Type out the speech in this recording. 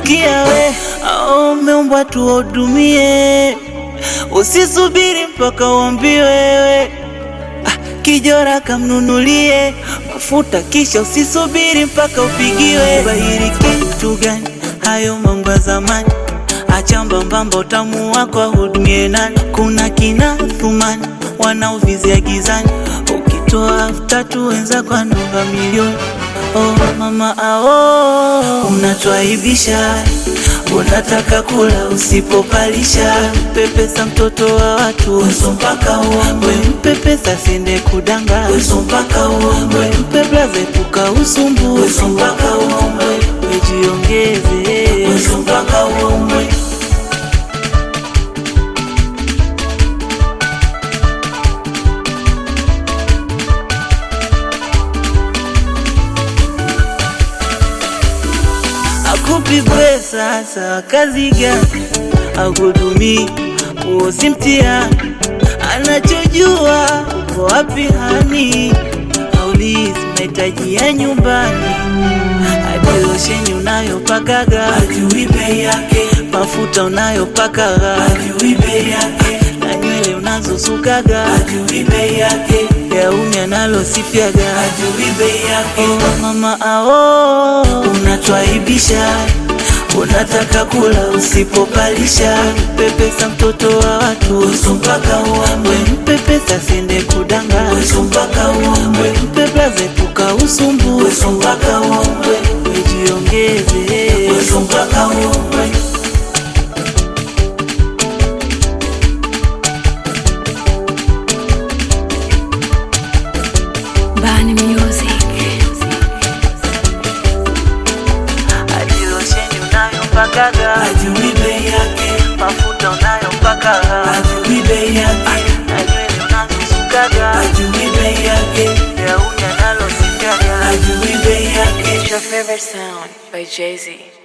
sikia we, au umeumbwa tuwahudumie, usisubiri mpaka uambiwe wewe. Ah, kijora kamnunulie mafuta, kisha usisubiri mpaka upigiwe. Bahiri kitu gani? Hayo mambo ya zamani, acha mbambamba, utamu wako ahudumie nani? Kuna kina Thumani wanaovizia gizani, ukitoa elfu tatu wenzako anunga milioni. Oh mama ao, unatwaibisha, unataka kula usipopalisha. Mpe pesa mtoto wa watu, weso mpaka uombe. Mpe pesa siende kudanga, weso mpaka uombe. Mpe blaza epuka usumbu, weso mpaka uombe. Wejiongeze, weso mpaka uombe. Akupi pesa sawa, kazi gani? Akuhudumii, huo si mtihani. Anachojua uko wapi hani, aulizi mahitaji ya nyumbani, hadi losheni unayopakaga hajui bei yake, mafuta unayopakaga hajui bei yake, na nywele unazosukaga hajui bei yake, gauni analosifiaga hajui bei yake. Oh, mama ao, unatwaibisha Unataka kula usipopalisha, mpe pesa mtoto wa watu, weso mpaka uombe. Mpe pesa siende kudanga, weso mpaka uombe. Mpe blaza epuka usumbu, weso mpaka uombe. Wejiongeze, weso mpaka uombe. Bani Music. Hadi losheni unayopakaga hajui bei yake, mafuta unayopakaga hajui bei yake, na nywele unazosukaga hajui bei yake, gauni analosifiaga hajui bei yake. It's your favorite sound by Jay Z.